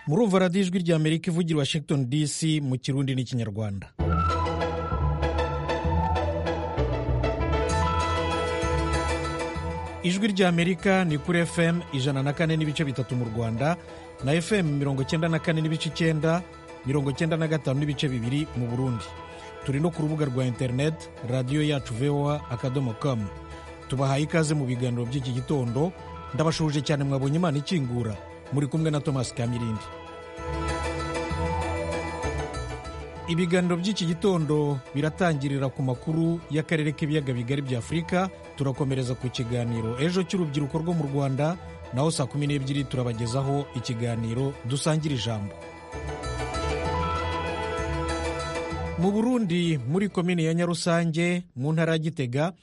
murumva radiyo ijwi rya amerika ivugira washington dc mu kirundi n'ikinyarwanda ijwi rya amerika ni kuri fm ijana na kane n'ibice bitatu mu rwanda na fm mirongo icyenda na kane n'ibice icyenda mirongo icyenda na gatanu n'ibice bibiri mu burundi turi no ku rubuga rwa interineti radiyo yacu voa akadomo kamu tubahaye ikaze mu biganiro by'iki gitondo ndabashuje cyane mwabonye imana ikingura muri kumwe na thomas kamirindi ibiganiro by'iki gitondo biratangirira ku makuru y'akarere k'ibiyaga bigari bya afurika turakomereza ku kiganiro ejo cy'urubyiruko rwo mu rwanda naho saa kumi n'ebyiri turabagezaho ikiganiro dusangira ijambo mu burundi muri komini ya nyarusange mu ntara ya gitega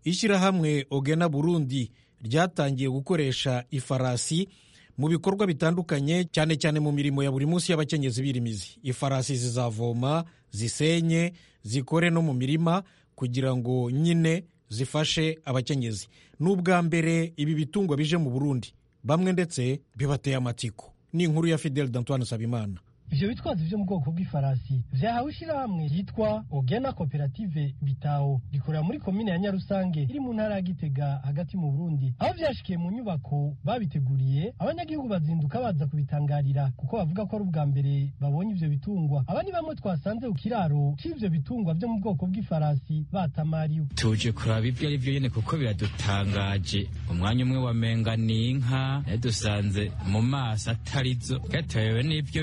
ishyirahamwe ogena burundi ryatangiye gukoresha ifarasi mu bikorwa bitandukanye cyane cyane mu mirimo ya buri munsi y'abakenyezi b'irimizi ifarasi zizavoma zisenye zikore no mu mirima kugira ngo nyine zifashe abakenyezi ni ubwa mbere ibi bitungwa bije mu burundi bamwe ndetse bibateye amatiko ni inkuru ya fidel d'antoine sabimana ivyo bitwazo vyo mu bwoko bw'ifarasi vyahawe ishyirahamwe ryitwa ogena koperative bitawo rikorera muri komine ya nyarusange iri mu ntara ya gitega hagati mu burundi aho vyashikiye mu nyubako babiteguriye abanyagihugu bazinduka baza kubitangarira kuko bavuga ko ari ubwa mbere babonye ivyo bitungwa aba ni bamwe twasanze ku kiraro c'ivyo bitungwa vyo mu bwoko bw'ifarasi batamariwe tuje kuraba ibyo ari byo nyene kuko biradutangaje umwanya umwe wamenga ni inka yadusanze mu maso atarizo gatewe n'ivyo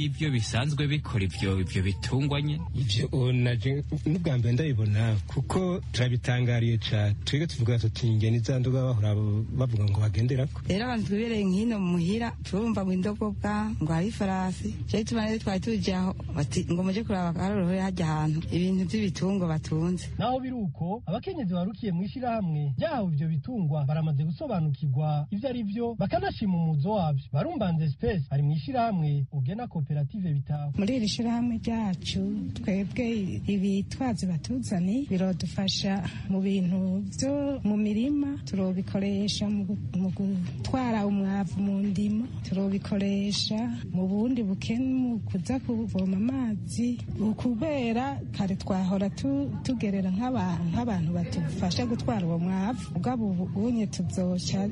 ibyo bisanzwe bikora ibyo ibyo bitungwanye ibyo naje n'ubwa mbere ndabibona kuko turabitangariye cyane twige tuvuga tuti ingeni za nduga bahora bavuga ngo bagendera ko rero abantu twibereye nk'ino muhira turumva ngo indogobwa ngo hari ifarasi cyari tubana twari tujye aho bati ngo muje kuraba akarorohe hajya ahantu ibintu by'ibitungwa batunze naho biri uko abakenyezi barukiye mu ishyirahamwe ryahawe ibyo bitungwa baramaze gusobanukirwa ibyo ari byo bakanashima umuzo wabyo barumbanze space ari mu ishyirahamwe ugena kopi muri iri shyirahamwe ryacu twebwe ibitwazo batuzani biradufasha mu bintu byo mu mirima turabikoresha mu gutwara umwavu mu ndimo turabikoresha mu bundi bukene mu kuza kuvoma amazi kubera kare twahora tugerera nk'abantu badufasha gutwara uwo mwavu ubwabo ubunye tuzoca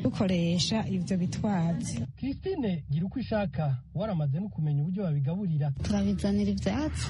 dukoresha ibyo bitwazi christine gira uko ishaka waramaze no kumenya uburyo babigaburira turabizanira ibyatsi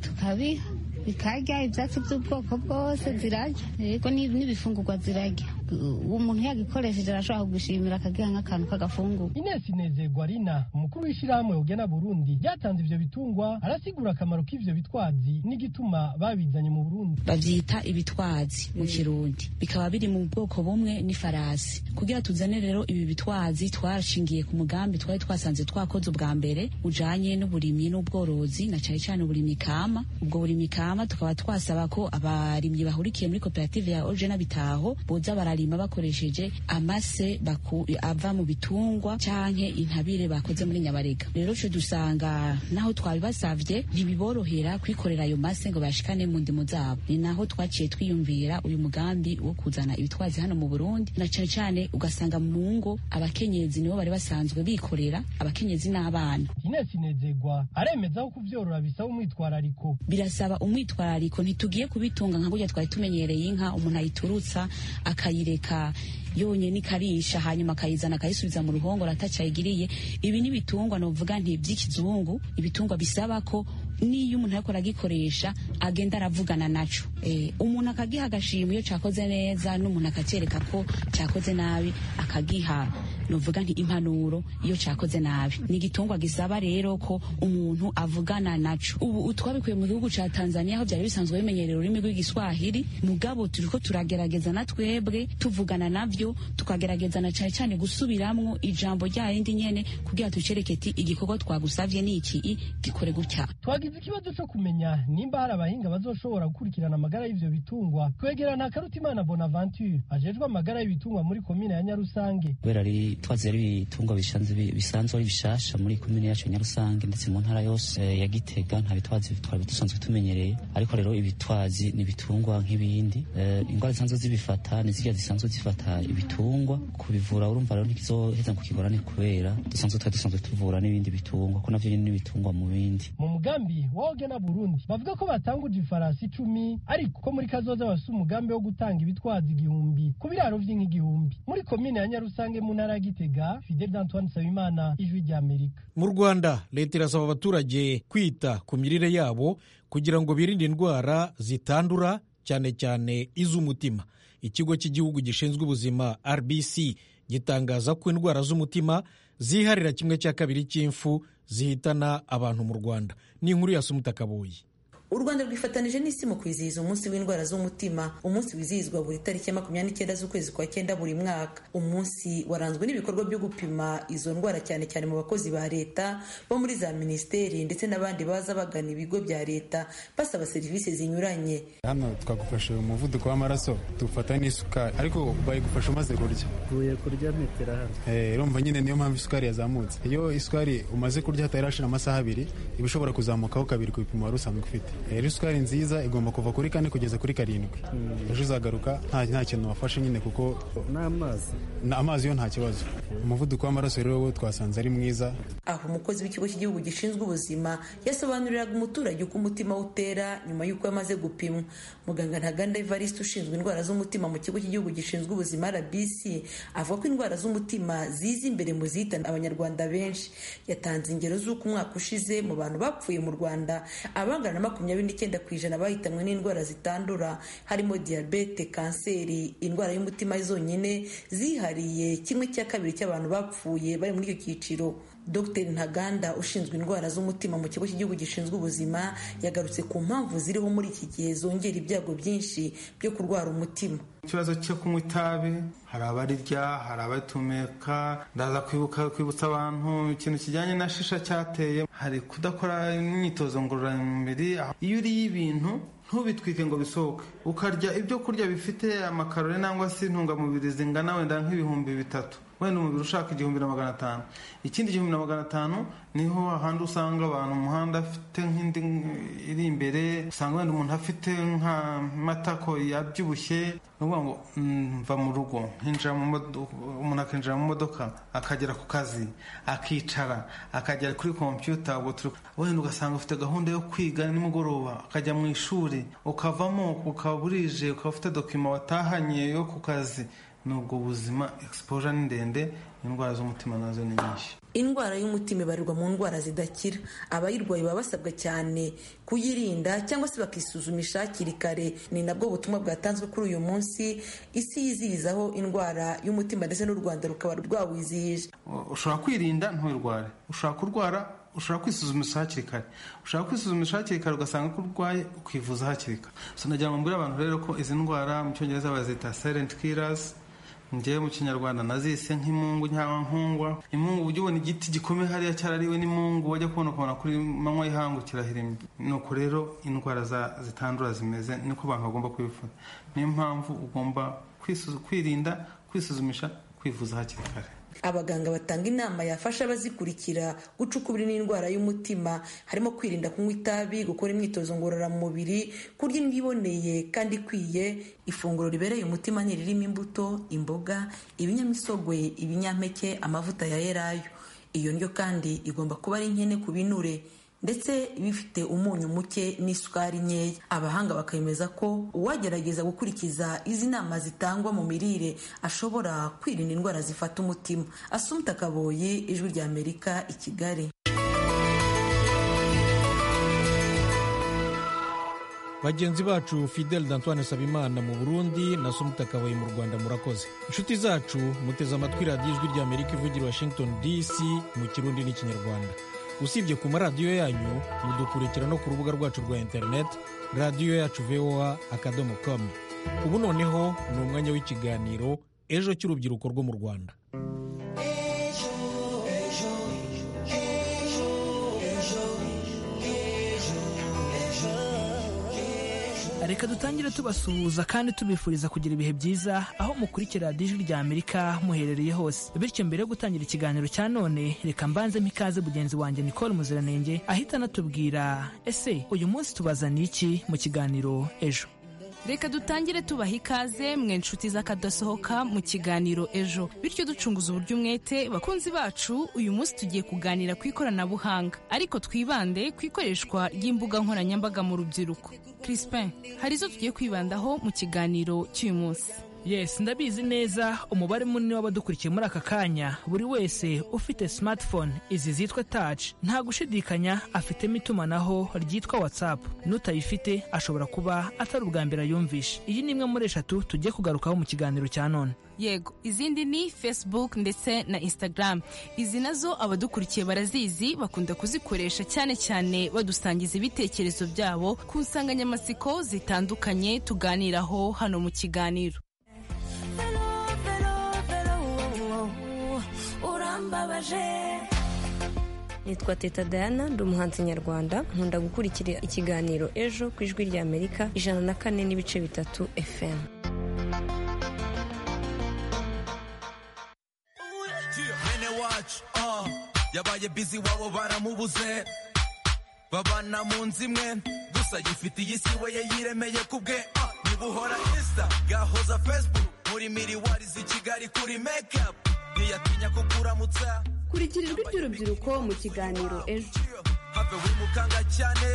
tukabiha bikarya ibyatsi by'ubwoko bwose zirarya yego n'ibifungurwa zirarya umuntu yagikoresheje arashobora kugushimira akagiha nk'akantu k'agafunguro ines inezerwa rina umukuru w'ishyirahamwe ugena burundi ryatanze ibyo bitungwa arasigura akamaro k'ibyo bitwazi n'igituma babizanye mu burundi babyita ibitwazi mu kirundi bikaba biri mu bwoko bumwe n'ifarasi kugira tuzane rero ibi bitwazi twashingiye ku mugambi twari twasanze twakoze ubwa mbere ujanye n'uburimyi n'ubworozi na cyane cyane uburimyi kama ubwo burimyi kama tukaba twasaba ko abarimyi bahurikiye muri koperative ya ojena bitaho boza barari barima bakoresheje amase baku, ava mu bitungwa canke intabire bakoze muri nyabarega rero cyo dusanga naho twabibasavye ntibiborohera kwikorera ayo mase ngo bayashikane mu ndimo zabo ni naho twaciye twiyumvira uyu mugambi wo kuzana ibitwazi hano mu Burundi na cane cane ugasanga mu ngo abakenyezi nibo bari basanzwe bikorera abakenyezi n'abana Ines Inezegwa aremeza ko kuvyorora bisaba umwitwarariko birasaba umwitwarariko ntitugiye kubitunga nka gutya twari tumenyereye inka umuntu ayiturutsa akayire reka yonyene ikarisha hanyuma akayizana akayisubiza mu ruhongore atacayigiriye ibi n'ibitungwa novuga nti by'ikizungu ibitungwa bisaba ko niyo umuntu ariko aragikoresha agenda aravugana naco e, umuntu akagiha agashima iyo cakoze neza n'umuntu akacereka ko cakoze nabi akagiha novuga nti impanuro iyo cakoze nabi ni igitungwa gisaba rero ko umuntu avugana naco ubu twabikuye mu gihugu ca Tanzania aho byari bisanzwe bimenyerera ururimi rw'igiswahili mugabo turiko turagerageza na twebwe tuvugana navyo tukagerageza na cane cane gusubiramwo ijambo rya yindi nyene kugira tucereke ti igikorwa twagusavye ni iki gikore gutya twagize ikibazo co kumenya nimba hari abahinga bazoshobora gukurikirana amagara y'ivyo bitungwa twegerana Karutimana Bonaventure ajejwe amagara y'ibitungwa muri komine ya Nyarusange kubera ari twazera ibitungo bishanze bi- bisanzwe ari bishasha muri komine yacu ya Nyarusange ndetse mu ntara yose eh, ya Gitega nta bitwazi twari dusanzwe tumenyereye ariko rero ibitwazi ni ibitungwa nk'ibindi Eh, ingwara zisanzwe zibifata ni zirya zisanzwe zifata ibitungwa kubivura urumva rero ntikizoheza ngo kigorane kubera dusanzwe twari dusanzwe tuvura n'ibindi bitungwa ko navyo nyene ni ibitungwa mu bindi mu mugambi wa ogena burundi bavuga ko batanguje ifarasi icumi ariko ko muri kazoza bafise umugambi wo gutanga ibitwaza igihumbi ku biraro vy'inka igihumbi muri komine ya nyarusange mu ntara ya gitega fidel d'antoine nsabimana ijwi ry'amerika mu rwanda leta irasaba abaturage kwita ku mirire yabo kugira ngo birinde indwara zitandura cyane cyane iz'umutima ikigo cy'igihugu gishinzwe ubuzima rbc gitangaza ko indwara z'umutima ziharira kimwe cya kabiri cy'imfu zihitana abantu mu rwanda ni inkuru ya sumutakaboyi u rwanda rwifatanije n'isi mu kwizihiza umunsi w'indwara z'umutima umunsi wizihizwa buri tariki ya makumyabiri n'icyenda z'ukwezi kwa cyenda buri mwaka umunsi waranzwe n'ibikorwa byo gupima izo ndwara cyane cyane mu bakozi ba leta bo muri za minisiteri ndetse n'abandi baza bagana ibigo bya leta basaba serivisi zinyuranye hano twagufasha umuvuduko w'amaraso tufata n'isukari ariko bayigufasha umaze kurya mvuye kurya metero hano Eh, urumva nyine niyo mpamvu isukari yazamutse iyo isukari umaze kurya hatarashira amasaha abiri iba ishobora kuzamukaho kabiri ku bipimo wari usanzwe ufite Eh, rero isukari nziza igomba kuva kuri kane kugeza kuri karindwi ejo uzagaruka nta nta kintu wafashe nyine kuko n'amazi amazi yo nta kibazo umuvuduko w'amaraso rero wo twasanze ari mwiza aho umukozi w'ikigo cy'igihugu gishinzwe ubuzima yasobanuriraga umuturage uko umutima we utera nyuma y'uko yamaze gupimwa muganga ntaganda evariste ushinzwe indwara z'umutima mu kigo cy'igihugu gishinzwe ubuzima rbc avuga ko indwara z'umutima ziza imbere mu zihitana abanyarwanda benshi yatanze ingero z'uko umwaka ushize mu bantu bapfuye mu rwanda abangana na makumyabiri n'icyenda ku ijana bahitanywe n'indwara zitandura harimo diyabete kanseri indwara y'umutima zonyine zihariye kimwe cya kabiri cy'abantu bapfuye bari muri icyo cyiciro dr ntaganda ushinzwe indwara z'umutima mu kigo cy'igihugu gishinzwe ubuzima yagarutse ku mpamvu ziriho muri iki gihe zongera ibyago byinshi byo kurwara umutima ikibazo cyo kunywa itabi hari abarirya hari abatumeka ndaza kwibuka kwibutsa abantu ikintu kijyanye na shisha cyateye hari kudakora imyitozo ngororamubiri aho- iyo uriye ibintu ntubitwike ngo bisohoke ukarya ibyo kurya bifite amakarori nangwa se intungamubiri zingana wenda nk'ibihumbi bitatu wenda umubiri ushaka igihumbi na magana atanu ikindi igihumbi na magana atanu niho ahandi usanga abantu mu muhanda afite nk'indi iri imbere usanga wenda umuntu afite nk'amatako yabyibushye ni ukuvuga ngo mm, mva mu rugo nkinjira mu modoka umuntu akinjira mu modoka akagera ku kazi akicara akagera kuri kompiyuta ubwo turi wenda ugasanga ufite gahunda yo kwiga nimugoroba akajya mu ishuri ukavamo ukaba burije ukaba ufite dokima watahanye yo ku kazi ni ubwo buzima exposure ni ndende indwara z'umutima nazo ni nyinshi indwara y'umutima ibarirwa mu ndwara zidakira abayirwaye baba basabwa cyane kuyirinda cyangwa se bakisuzumisha hakiri kare ni nabwo butumwa bwatanzwe kuri uyu munsi isi yizihizaho indwara y'umutima ndetse n'u rwanda rukaba rwawizihije ushobora kwirinda ntuyirware ushobora kurwara ushobora kwisuzumisha hakiri kare ushobora kwisuzumisha hakiri kare ugasanga ko urwaye ukivuza hakiri kare so nagira ngo mbwire abantu rero ko izi ndwara mu cyongereza bazita silent killers ngewe mu kinyarwanda nazise nk'imungu cyangwa nkungwa imungu ujya ubona igiti gikomeye hariya cyarariwe n'imungu wajya kubona ukabona kuri manywa y'ihangu kirahirimye ni uko rero indwara za- zitandura zimeze niko abantu bagomba kwifuza niyo mpamvu ugomba kwisuzu- kwirinda kwisuzumisha kwivuza hakiri kare abaganga batanga inama yafasha abazikurikira guca ukubiri n'indwara y'umutima harimo kwirinda kunywa itabi gukora imyitozo ngororamubiri kurya indyo iboneye kandi ikwiye ifunguro ribereye umutima ni ririmo imbuto imboga ibinyamisogwe ibinyampeke amavuta ya elayo iyo ndyo kandi igomba kuba ari nkene ku binure ndetse bifite umunyu muke n'isukari nkeya abahanga bakemeza ko uwagerageza gukurikiza izi nama zitangwa mu mirire ashobora kwirinda indwara zifata umutima asumta kaboyi ijwi ry'amerika i kigali bagenzi bacu fidel d'antoine sabimana mu burundi na somutakabaye mu rwanda murakoze inshuti zacu muteze amatwi radiyo ijwi ry'amerika ivugira i washington dc mu kirundi n'ikinyarwanda usibye ku maradiyo yanyu mudukurikira no ku rubuga rwacu rwa interineti radiyo yacu voa akadomo com ubu noneho ni umwanya w'ikiganiro ejo cy'urubyiruko rwo mu rwanda ejo ejo ejo ejo reka dutangire tubasuhuza kandi tubifuriza kugira ibihe byiza aho mukurikira radiyo ijwi rya amerika muherereye hose bityo mbere yo gutangira ikiganiro cya none reka mbanze ikaze mugenzi wanjye nicole muziranenge ahita anatubwira ese uyu munsi tubazaniye iki mu kiganiro ejo reka dutangire tubaha ikaze mwe nshuti z'akadasohoka mu kiganiro ejo bityo ducunguza uburyo umwete bakunzi bacu uyu munsi tugiye kuganira ku ikoranabuhanga ariko twibande ku ikoreshwa ry'imbuga nkoranyambaga mu rubyiruko crispin hari izo tugiye kwibandaho mu kiganiro cy'uyu munsi yes ndabizi neza umubare munini w'abadukurikiye muri aka kanya buri wese ufite smartphone izi zitwa touch nta gushidikanya afitemo itumanaho ryitwa whatsapp n'utayifite ashobora kuba atari ubwa mbere ayumvishe iyi ni imwe muri eshatu tugiye kugarukaho mu kiganiro cya none yego izindi ni facebook ndetse na instagram izi nazo abadukurikiye barazizi bakunda kuzikoresha cyane cyane badusangiza ibitekerezo byabo ku nsanganyamatsiko zitandukanye tuganiraho hano mu kiganiro nitwa teta dayana ndi umuhanzi nyarwanda nkunda gukurikira ikiganiro ejo ku ijwi rya amerika ijana na kane n'ibice bitatu fm mwene wacu ah, yabaye bizi wabo baramubuze babana mu nzu imwe gusa yifitiye isi we yayiremeye ku bwe ah, ntibuhora insta gahoza facebook muri miriwarizi i kigali kuri makeup ntiyatinya kukuramutsa kurikira ijwi ry'urubyiruko mu kiganiro ejo have wimukanga cyane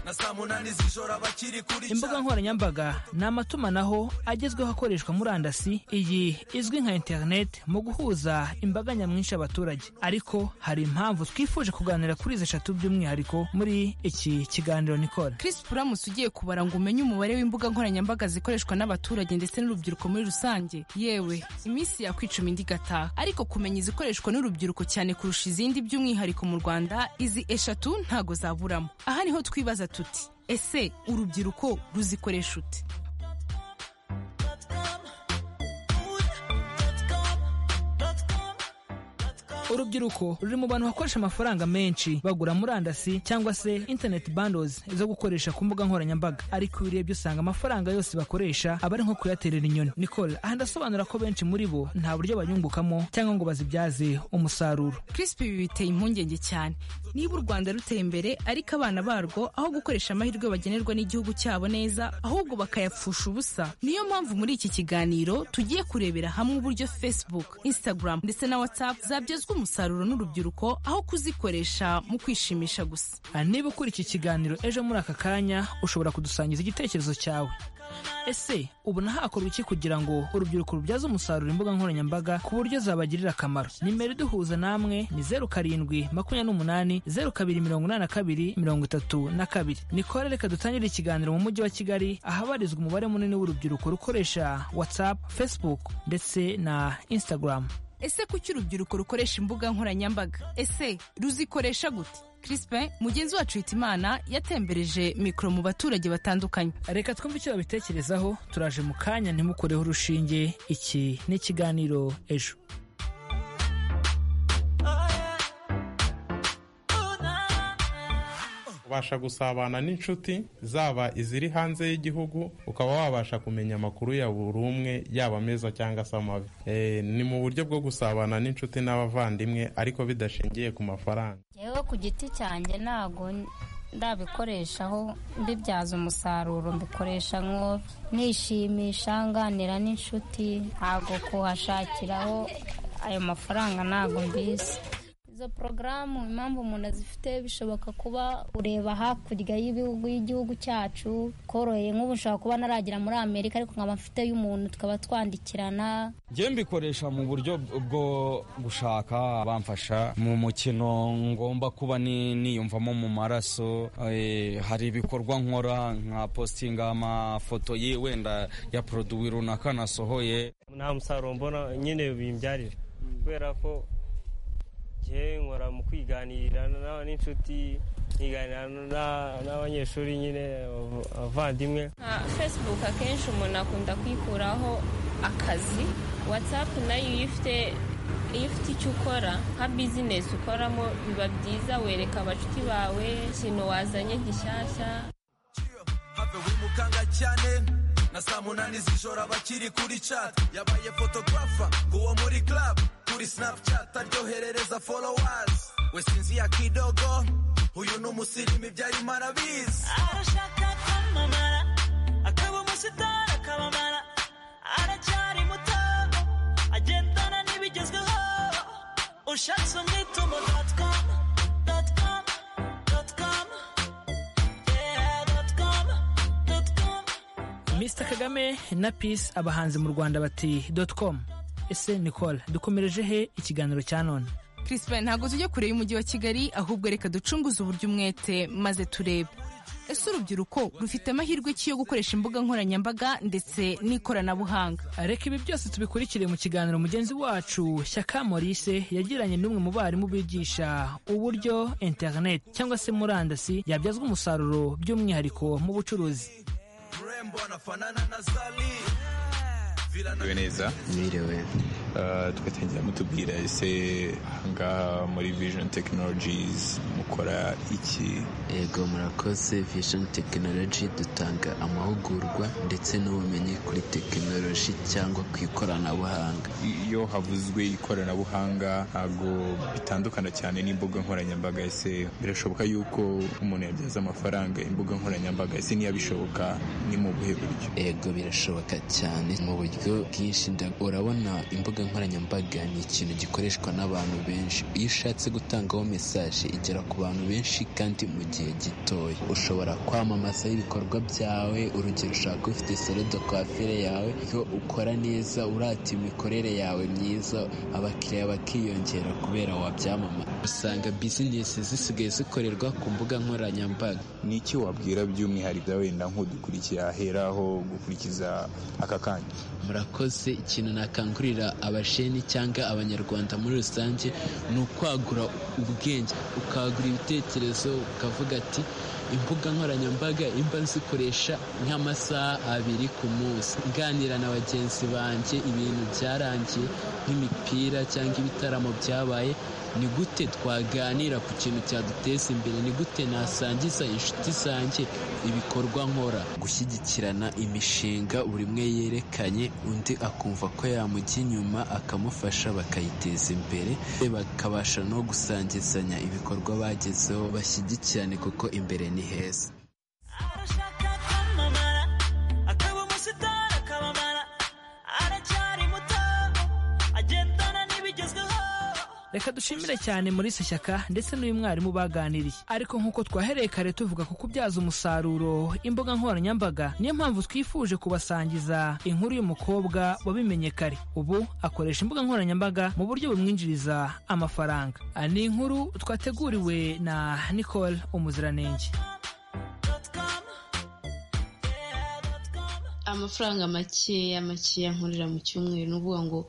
na saa munani z'ijoro abakiri kuri imbuga nkoranyambaga ni amatumanaho agezweho akoreshwa murandasi iyi izwi nka interineti mu guhuza imbaga nyamwinshi y'abaturage ariko hari impamvu twifuje kuganira kuri izi eshatu by'umwihariko muri iki kiganiro nikora Chris Puramus ugiye kubara ngo umenye umubare w'imbuga nkoranyambaga zikoreshwa n'abaturage ndetse n'urubyiruko muri rusange yewe iminsi yakwicuma indi gataha ariko kumenya izikoreshwa n'urubyiruko cyane kurusha izindi by'umwihariko mu Rwanda izi eshatu ntago zaburamo aha niho twibaza tuti ese urubyiruko ruzikoresha ute urubyiruko ruri mu bantu bakoresha amafaranga menshi bagura murandasi cyangwa se internet bundles zo gukoresha ku mbuga nkoranyambaga ariko iyo urebye usanga amafaranga yose bakoresha aba ari nko kuyaterera inyoni nicole aha ndasobanura ko benshi muri bo nta buryo bayungukamo cyangwa ngo bazibyaze umusaruro crisp ibi biteye impungenge cyane niba u rwanda ruteye imbere ariko abana barwo aho gukoresha amahirwe bagenerwa n'igihugu cyabo neza ahubwo bakayapfusha ubusa niyo mpamvu muri iki kiganiro tugiye kurebera hamwe uburyo facebook instagram ndetse na whatsapp zabyazwa umusaruro n'urubyiruko aho kuzikoresha mu kwishimisha gusa niba ukora iki kiganiro ejo muri aka kanya ushobora kudusangiza igitekerezo cyawe ese ubona hakorwa iki kugira ngo urubyiruko rubyaze umusaruro imbuga nkoranyambaga ku buryo zabagirira akamaro nimero iduhuza namwe ni zeru karindwi makumyabiri n'umunani zeru kabiri mirongo inani na kabiri mirongo itatu na kabiri nikore reka dutangire ikiganiro mu mujyi wa kigali ahabarizwa umubare munini w'urubyiruko rukoresha whatsapp facebook ndetse na instagram ese kuki urubyiruko rukoresha imbuga nkoranyambaga ese ruzikoresha gute crispin mugenzi wacu hitimana yatembereje mikoro mu baturage batandukanye reka twumve icyo babitekerezaho turaje mu kanya ntimukoreho urushinge iki ni ikiganiro ejo ubasha gusabana n'inshuti zaba iziri hanze y'igihugu ukaba wabasha kumenya amakuru ya buri umwe yaba meza cyangwa se amabi Eh, ni mu buryo bwo gusabana n'inshuti n'abavandimwe ariko bidashingiye ku mafaranga yewe ku giti cyanjye ntago ndabikoreshaho mbibyaza umusaruro mbikoresha nko nishimisha nganira n'inshuti ntago kuhashakiraho ayo mafaranga ntago mbizi izo porogaramu impamvu umuntu azifite bishoboka kuba ureba hakurya y'ibihugu y'igihugu cyacu koroheye nk'ubu nshobora kuba naragera muri amerika ariko nkaba mfite y'umuntu tukaba twandikirana njye mbikoresha mu buryo bwo gushaka abamfasha mu mukino ngomba kuba ni- niyumvamo mu maraso eh, hari ibikorwa nkora nka positinga amafoto ye wenda ya poroduwi runaka nasohoye nta musaruro mbona nyine bimbyarira kubera ko njye nkora mu kwiganirira na- n'inshuti nkiganira na- n'abanyeshuri nyine abav- abavandimwe nka facebook akenshi umuntu akunda kwikuraho akazi whatsapp nayo iyo ufite iyo ufite icyo ukora nka bizinesi ukoramo biba byiza wereka abashuti bawe ikintu wazanye gishyashya have safe wimukanga cyane na saa munani z'ijoro abakiri kuri chat yabaye photographer nguwo muri club kuri snapchat aryoherereza followers we sinzi ya kidogo uyu ni umusirimu ibyari marabizi arashaka kwamamara akaba umusitari akabamara aracyari muto agendana n'ibigezweho ushatse umwitumo dot com dot com dot com yeah dot com dot com Mr Kagame na Peace abahanzi mu Rwanda bati com ese Nicole dukomereje he ikiganiro cya none Crispin ntabwo tujya kure y'umujyi wa Kigali ahubwo reka ducunguze uburyo umwete maze turebe ese urubyiruko rufite amahirwe ki yo gukoresha imbuga nkoranyambaga ndetse n'ikoranabuhanga reka ibi byose tubikurikire mu kiganiro mugenzi wacu Shyaka Maurice yagiranye n'umwe mu barimu bigisha uburyo internet cyangwa se murandasi yabyazwa umusaruro by'umwihariko mu bucuruzi rembo anafanana na zali Merewe neza merewe twe tujya mutubwira ese ahangaha muri vision technologies mukora iki Ego murakoze Vision Technology dutanga amahugurwa ndetse n'ubumenyi kuri tekinoloji cyangwa ku ikoranabuhanga. iyo havuzwe ikoranabuhanga ntabwo bitandukana cyane n'imbuga nkoranyambaga ese birashoboka yuko umuntu yabyaza amafaranga imbuga nkoranyambaga ese ntiyabishoboka ni mu buhe buryo Ego birashoboka cyane mu buryo bwinshi nda- urabona imbuga nkoranyambaga ni ikintu gikoreshwa n'abantu benshi. Iyo ushatse gutangaho mesaje igera ku bantu benshi kandi mu gihe gitoya. Ushobora kwamamaza ibikorwa byawe urugero ushaka kuba ufite salo de coiffure yawe iyo ukora neza urata imikorere yawe myiza abakiriya bakiyongera kubera wabyamamaza. Usanga bizinesi zisigaye zikorerwa ku mbuga nkoranyambaga. ni iki wabwira by'umwihariko wenda nk'udukurikira ahera aho gukurikiza aka kanya murakoze ikintu nakangurira abasheni cyangwa abanyarwanda muri rusange ni ukwagura ubwenge ukagura ibitekerezo ukavuga ati imbuga nkoranyambaga imba nzikoresha nk'amasaha abiri ku munsi nganira na bagenzi banjye ibintu byarangiye nk'imipira cyangwa ibitaramo byabaye ni gute twaganira ku kintu cyaduteza imbere ni gute nasangiza inshuti zanjye ibikorwa nkora gushyigikirana imishinga buri umwe yerekanye undi akumva ko yamujya inyuma akamufasha bakayiteza imbere bakabasha no gusangizanya ibikorwa bagezeho bashyigikirane kuko imbere ni heza arashaka kwamamara akaba umusitari akabamara aracyari muto agendana n'ibigezweho Reka dushimire cyane muri isi shyaka ndetse n'uyu mwarimu baganiriye. Ariko nk'uko twahereye kare tuvuga ku kubyaza umusaruro imbuga nkoranyambaga, niyo mpamvu twifuje kubasangiza inkuru y'umukobwa wabimenye kare. Ubu akoresha imbuga nkoranyambaga mu buryo bumwinjiriza amafaranga. Ah, Ni inkuru twateguriwe na Nicole Umuziranenge. amafaranga makeya makeya nkorera mu cyumweru ni ukuvuga ngo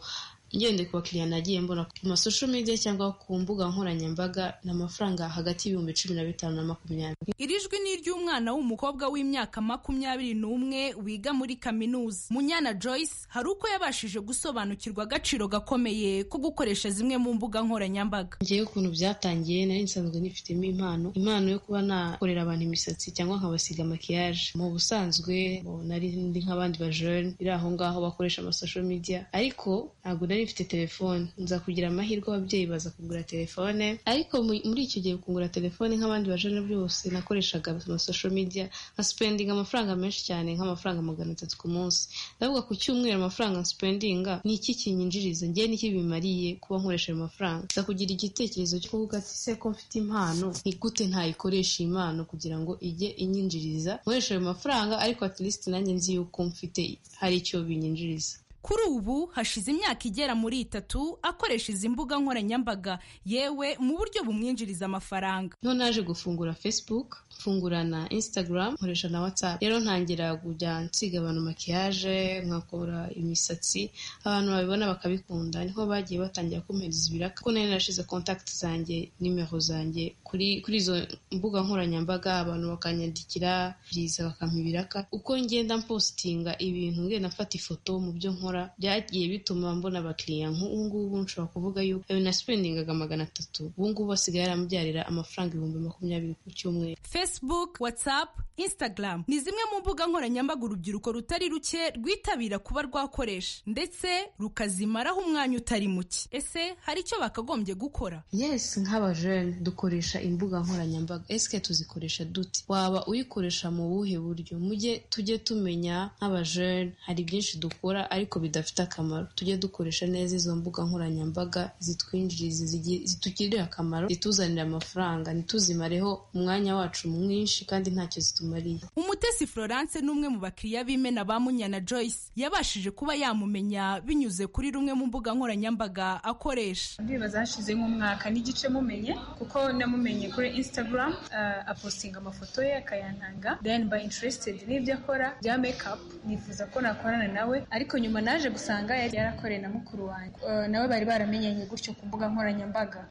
ngende ku bakiriya nagiye mbona ku masosho media cyangwa ku mbuga nkoranyambaga ni amafaranga hagati y'ibihumbi cumi na bitanu na makumyabiri Iri jwi ni iry'umwana w'umukobwa w'imyaka makumyabiri n'umwe wiga muri kaminuza. Munyana Joyce hari uko yabashije gusobanukirwa agaciro gakomeye ko gukoresha zimwe mu mbuga nkoranyambaga. ngewe ukuntu byatangiye nari nsanzwe nifitemo impano impano yo kuba nakorera abantu imisatsi cyangwa nkabasiga makiyaje mu busanzwe bo nari ndi nk'abandi bajene biri aho ngaho bakoresha amasosho media ariko ntabwo nari mfite telefone nza kugira amahirwe ababyeyi baza kugura telefone ariko mu- muri icyo gihe kugura telefone nk'abandi bajene byose nakoreshaga amasosho media nkasipendinga amafaranga menshi cyane nk'amafaranga magana atatu ku munsi ndavuga ku cyumweru amafaranga nsipendinga ni iki kinyinjiriza ngewe n'iki bimariye kuba nkoresha ayo mafaranga nza kugira igitekerezo cyo kuvuga ati se ko mfite impano ni gute ntayikoresha iyi impano kugira ngo ijye inyinjiriza nkoresha ayo mafaranga ariko at least nanjye nzi yuko mfite hari icyo binyinjiriza Kuri ubu hashize imyaka igera muri itatu akoresha izi mbuga nkoranyambaga yewe mu buryo bumwinjiriza amafaranga. niho naje gufungura facebook mfungura na instagram nkoresha na whatsapp rero ntangira kujya nsiga abantu makiyaje nkakora imisatsi abantu babibona bakabikunda niho bagiye batangira kumpereza ibiraka kuko nari narashize contact zanjye nimero zanjye kuri kuri izo mbuga nkoranyambaga abantu bakanyandikira byiza bakampa ibiraka uko ngenda mpostinga ibintu ngenda mfata ifoto mu byo nkora nkora byagiye bituma mbona abakiriya nk'ubu ngubu nshobora kuvuga yuko ayo nasipendingaga magana atatu ubu ngubu asigaye yaramubyarira amafaranga ibihumbi makumyabiri ku cyumweru facebook whatsapp instagram ni zimwe mu mbuga nkoranyambaga urubyiruko rutari ruke rwitabira kuba rwakoresha ndetse rukazimaraho umwanya utari muke ese hari icyo bakagombye gukora yes nk'abajene dukoresha imbuga nkoranyambaga esike tuzikoresha dute waba uyikoresha mu buhe buryo mujye tujye tumenya nk'abajene hari byinshi dukora ariko bidafite akamaro tujye dukoresha neza izo mbuga nkoranyambaga zitwinjiriza zigi- zitugirira akamaro zituzanira amafaranga ntituzimareho umwanya wacu mwinshi kandi ntacyo zitumariye umutesi florence ni umwe mu bakiriya b'imena ba munyana joyce yabashije kuba yamumenya binyuze kuri rumwe mu mbuga nkoranyambaga akoresha ndibaza hashize nk'umwaka n'igice mumenye kuko namumenye kuri instagram ah, apostinga amafoto ye akayantanga then mba interested n'ibyo akora bya makeup nifuza ko nakorana nawe ariko nyuma naje gusanga yari yarakoreye na mukuru wanjye Ah, nawe bari baramenyanye gutyo ku mbuga nkoranyambaga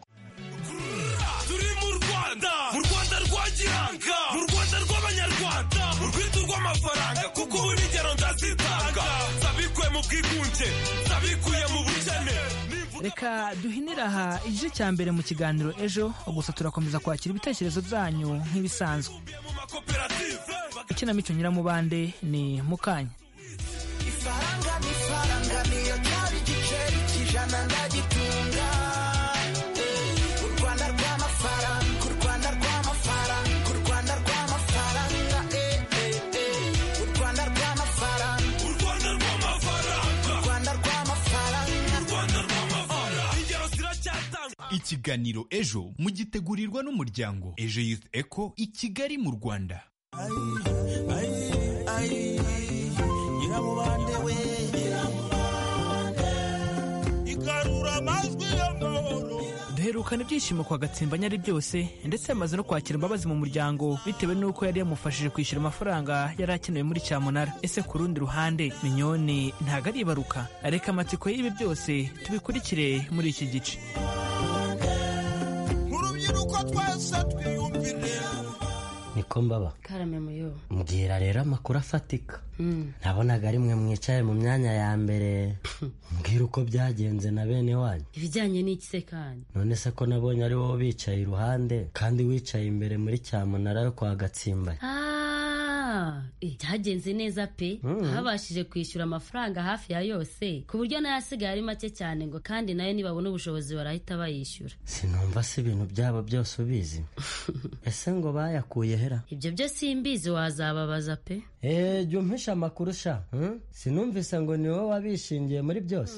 turi mu rwanda mu rwanda rwagiranga mu rwanda rw'abanyarwanda mu rwitwa rw'amafaranga kuko ubu n'ingero ndazitanga zabikuye mu bwigunge zabikuye mu bukene reka duhinire aha igice cya mbere mu kiganiro ejo gusa turakomeza kwakira ibitekerezo byanyu nk'ibisanzwe ikinamico nyiramubande ni mukanya ifaranga ni ifaranga niyo ryari igiceri cy'ijana ndagitunga u rwanda rw'amafaranga u rwanda rw'amafaranga u rwanda rw'amafaranga eh, eh, eh. u rwanda rw'amafaranga u rwanda rw'amafaranga u rwanda rw'amafaranga u rwanda rw'amafaranga ingero ziracyatanga ikiganiro ejo mugitegurirwa n'umuryango ejo youth eco i kigali mu rwanda nyiramubande we igarura amajwi y'amahoro duherukana ibyishimo kwa gatsimba nyari byose ndetse yamaze no kwakira imbabazi mu muryango bitewe n'uko yari yamufashije kwishyura amafaranga yari akenewe muri cyamunara ese ku rundi ruhande minyoni ntabwo ari ibaruka reka amatsiko y'ibi byose tubikurikire muri iki gice nk'urubyiruko twese twiyumvire niko mbaba karame muyo mbwira rero amakuru afatika nabonaga ari mwe mwicaye mu myanya ya mbere mbwira uko byagenze na bene wanyu ibijyanye n'iki se kandi none se ko nabonye ari wowe bicaye iruhande kandi wicaye imbere muri cyamunara yo kwa gatsimbari Ah, eh, byagenze neza pe Mm. habashije kwishyura amafaranga hafi ya yose ku buryo n'ayasigaye ari make cyane ngo kandi nayo nibabona ubushobozi barahita bayishyura sinumva se ibintu byabo byose ubizi ese ngo bayakuye hera ibyo byo simbizi wazababaza pe eee jya umpisha amakuru sha hmm? sinumvise ngo ni wowe wabishingiye muri byose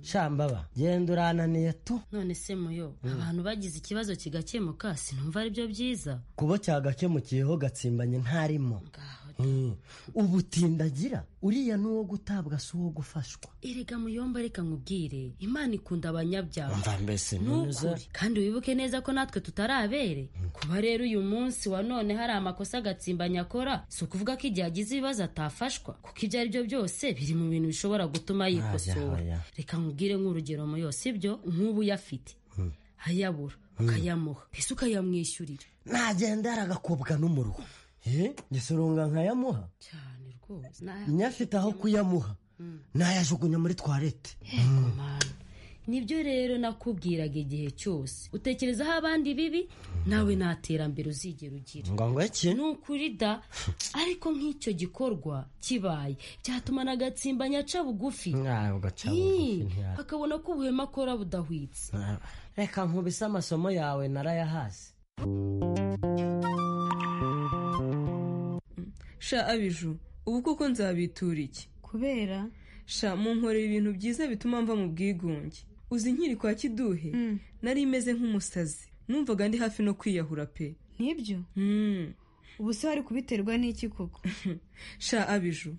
shambaba genda urananiye tu none se muyo Mm. abantu bagize ikibazo kigakemuka sinumva ari byo byiza kuba cyagakemukiyeho gatsimbanye ntarimo Hmm. ubutindagira uriya ni uwo gutabwa si uwo gufashwa erega muyomba reka nkubwire imana ikunda abanyabyaha mva mbese ntuza nukuri kandi wibuke neza ko natwe tutarabere kuba rero uyu munsi wa none hari amakosa agatsimbanya akora si ukuvuga ko igihe agize ibibazo atafashwa kuko ibyo ari byo byose biri mu bintu bishobora gutuma Aya, yikosora aya. reka nkubwire nk'urugero muyo si byo nk'ubu yafite ayabura ukayamuha ese ukayamwishyurira nagenda yaragakobwa n'umuruho Eh, gisurunga nkayamuha rwose nyafite aho kuyamuha nayajugunya muri twarete nibyo rero nakubwiraga igihe cyose utekerezaho abandi bibi nawe nta terambere uzigera ugira ngo ngo iki ni ukuri da ariko nk'icyo gikorwa kibaye byatuma na gatsimbanya aca bugufi ntabwo aca Ii, bugufi ntiyari. akabona ko ubuhema akora budahwitse reka nkubise amasomo yawe narayahasi sha abiju ubu koko nzabitura iki kubera sha munkorera ibintu byiza bituma mva mu bwigunge uzi nkiri kwa kiduhe Mm. nari meze nk'umusazi numvaga ndi hafi no kwiyahura pe nibyo ubu se wari kubiterwa n'iki koko sha abiju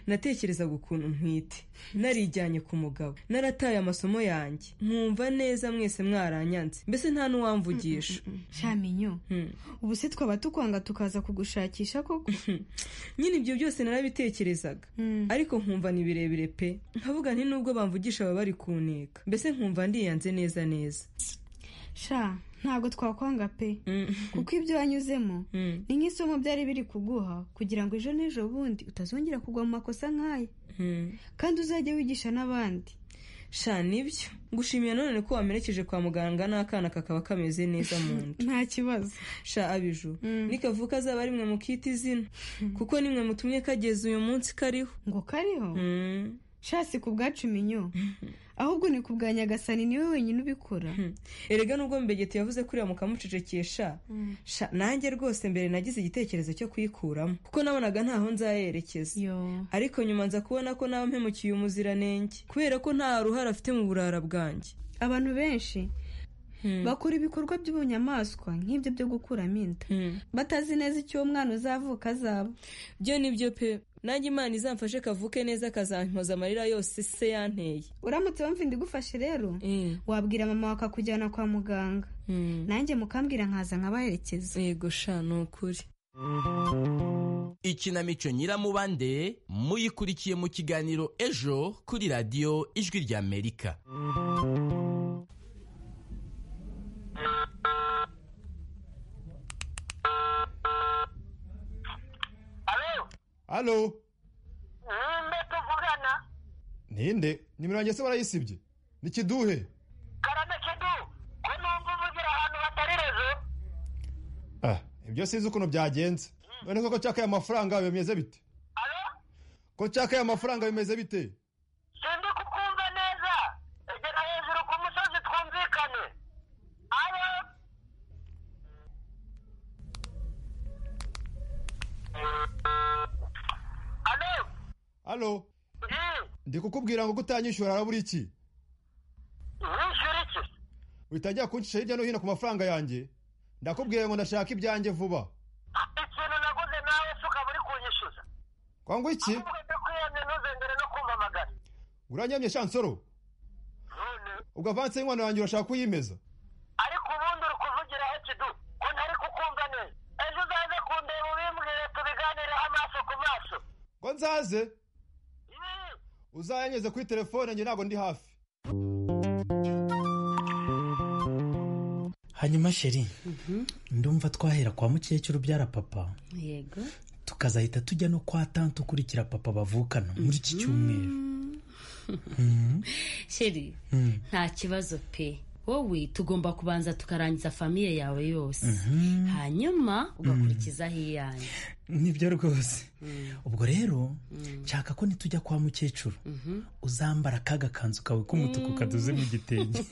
natekerezaga ukuntu ntwite narijyanye ku mugabo narataye amasomo yanjye mwumva neza mwese mwaranyanze mbese nta n'uwamvugisha shaminyo ubu se twaba tukwanga tukaza kugushakisha koko nyine ibyo byose narabitekerezaga ariko nkumva ni birebire pe nkavuga nti nubwo bamvugisha baba bari kuneka mbese nkumva ndiyanze neza neza sha ntabwo twakwanga pe kuko ibyo wanyuzemo ni nk'isomo byari biri kuguha kugira ngo ejo n'ejo bundi utazongera kugwa mu makosa nk'aya kandi uzajye wigisha n'abandi sha nibyo gushimira none ko wamerekeje kwa muganga n'akana kakaba kameze neza mu nda nta kibazo sha abiju nikavuka azaba ari mwe mukita izina kuko ni mwe mutumye kageze uyu munsi kariho ngo kariho shasi ku bwacu minyo ahubwo ni ku bwa nyagasani niwe wenyine ubikora erega nubwo mbegeti yavuze ko uriya mukamucecekesha sha nanjye rwose mbere nagize igitekerezo cyo kuyikuramo kuko nabonaga ntaho nzayerekeza ariko nyuma nza kubona ko nawe mpemukiye umuziranenge kubera ko nta ruhare afite mu burara bwanjye abantu benshi bakora ibikorwa by'ubunyamaswa nk'ibyo byo gukuramo inda batazi neza icyo uwo mwana uzavuka azaba byo nibyo pe nanjye imana izamfashe kavuke neza kazampoza amarira yose se yanteye uramutse wumva igufashe rero wabwira mama wakakujyana kwa muganga nanjye mukambwira nkaza nkabaherekeza yego sha ni ukuri ikinamico nyiramubande muyikurikiye mu kiganiro ejo kuri radiyo ijwi ry'amerika halo ninde tuvugana ninde nimero yanjye se barayisibye ni kiduhe karame kidu ko numva uvugira ahantu hatari rezo ah ibyo sinzi ukuntu byagenze none koko cyaka aya mafaranga bimeze bite ko cyaka aya mafaranga bimeze bite sindi kukumva neza egera hejuru ku musozi twumvikane alo halo ndi kukubwira ngo utanyishyura harabura iki wishyura iki witangira kuncisha hirya no hino ku mafaranga yanjye ndakubwira ngo ndashaka ibyanjye vuba ikintu naguze nawe se ukaba uri kunyishyuza kwangu iki ahubwo ndakwiyamye ntuzengere no kumpamagara uranyamye shansoro none ubwo avanse y'inkwano yanjye urashaka kuyimeza ariko ubundi uri kuvugira he kidu ko ntari kukumva neza ejo uzaze kundeba ubimbwire tubiganireho amaso ku maso ngo nzaze uzayanyuze kuri telefone njye ntabwo ndi hafi hanyuma sheri ndumva twahera kwa mukecuru ubyara papa yego tukazahita tujya no kwa tante ukurikira papa bavukana muri iki cyumweru Mhm. sheri Mhm. nta kibazo pe wowe tugomba kubanza tukarangiza famiye yawe yose hanyuma ugakurikizaho iyanyu nibyo rwose ubwo rero nshaka ko nitujya kwa mukecuru uzambara ka gakanzu kawe k'umutuku kadoze mu gitenge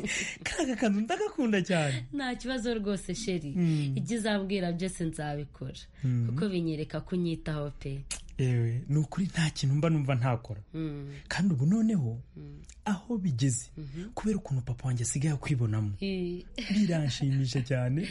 ka gakanzu ndagakunda cyane nta kibazo rwose sheri Mhm. ibyo uzabwira byose nzabikora Mhm. kuko binyereka kunyitaho pe yewe ni ukuri nta kintu mba numva ntakora Mhm. kandi ubu noneho aho bigeze kubera ukuntu papa wanjye asigaye akwibonamo Eh. biranshimisha cyane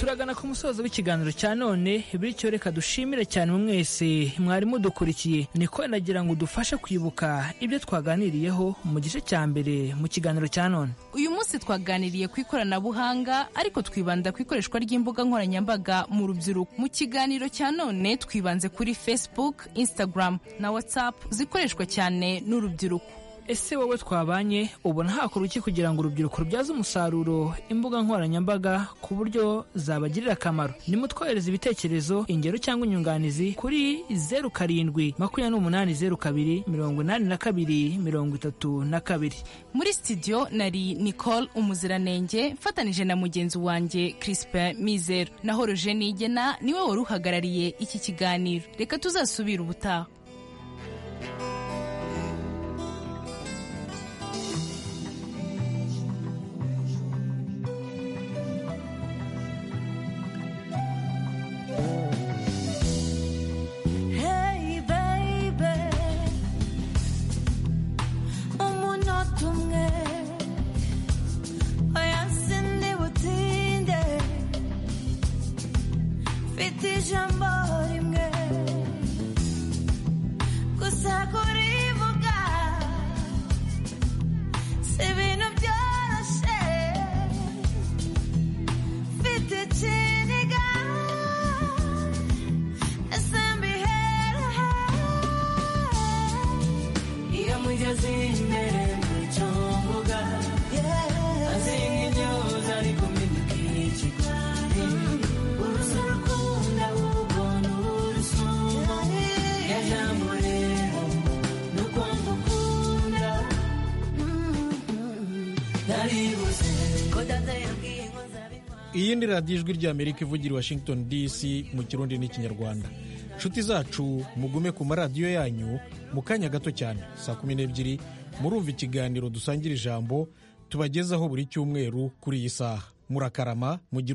turagana ku musozo w'ikiganiro cya none bityo reka dushimire cyane mwese mwari mudukurikiye niko nagira ngo udufashe kwibuka ibyo twaganiriyeho mu gice cya mbere mu kiganiro cya none uyu munsi twaganiriye ku ikoranabuhanga ariko twibanda ku ikoreshwa ry'imbuga nkoranyambaga mu rubyiruko mu kiganiro cya none twibanze kuri facebook instagram na whatsapp zikoreshwa cyane n'urubyiruko ese wowe twabanye ubona hakorwa iki kugira ngo urubyiruko rubyaze umusaruro imbuga nkoranyambaga ku buryo zabagirira akamaro nimutwohereze ibitekerezo ingero cyangwa inyunganizi kuri zeru karindwi makumyabiri n'umunani zeru kabiri mirongo inani na kabiri mirongo itatu na kabiri muri studio nari nicole umuziranenge mfatanije na mugenzi wanjye crispin mizero naho roje nigena niwe wari uhagarariye iki kiganiro reka tuzasubire ubutaha Hey baby umunota umwe oya sindi butinde mfite ijambo rimwe gusa kurivuga si ibintu byoroshye mfite ikiniga ese mbiherahe iyi ni radiyo ijwi ry'amerika ivugira i washington dc mu kirundi n'ikinyarwanda inshuti zacu mugume ku maradiyo yanyu mu kanya gato cyane saa kumi n'ebyiri murumva ikiganiro dusangira ijambo tubagezaho buri cyumweru kuri iyi saha murakarama mugire